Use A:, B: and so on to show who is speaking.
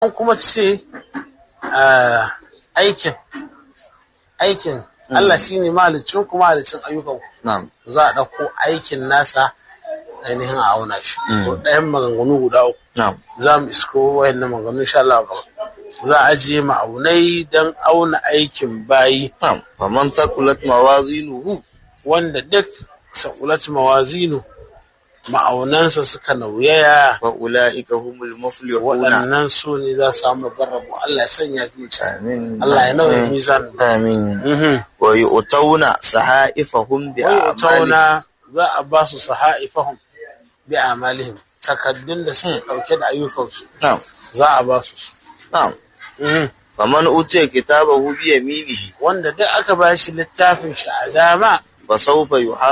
A: an kuma ce aikin aikin Allah shi ne mahalicin kuma mahalicin ayyukan
B: na'am
A: za a ɗauko aikin nasa ainihin a auna shi ko ɗayan maganganu guda uku
B: na'am
A: za mu isko wayannan maganganu insha Allah gaba za a ajiye ma'aunai don auna aikin bayi
B: na'am faman thaqulat mawazinuhu
A: wanda duk sakulat mawazinu ma'aunansa suka nauyaya
B: fa ulaika humul muflihuna
A: waɗannan su ne za su samu babban rabo Allah ya sanya su ci
B: amin
A: Allah ya nauye mizan
B: amin
A: mhm
B: wa yu'tawna sahaifahum bi
A: wai
B: a'malihim
A: tauna za a ba su sahaifahum bi amalihim takaddun da suke ɗauke da ayyukansu
B: na'am
A: za a ba su su
B: na'am
A: Mhm.
B: faman utiya kitabahu bi yaminihi
A: wanda duk aka ba shi littafin shi a dama
B: fa sawfa yuha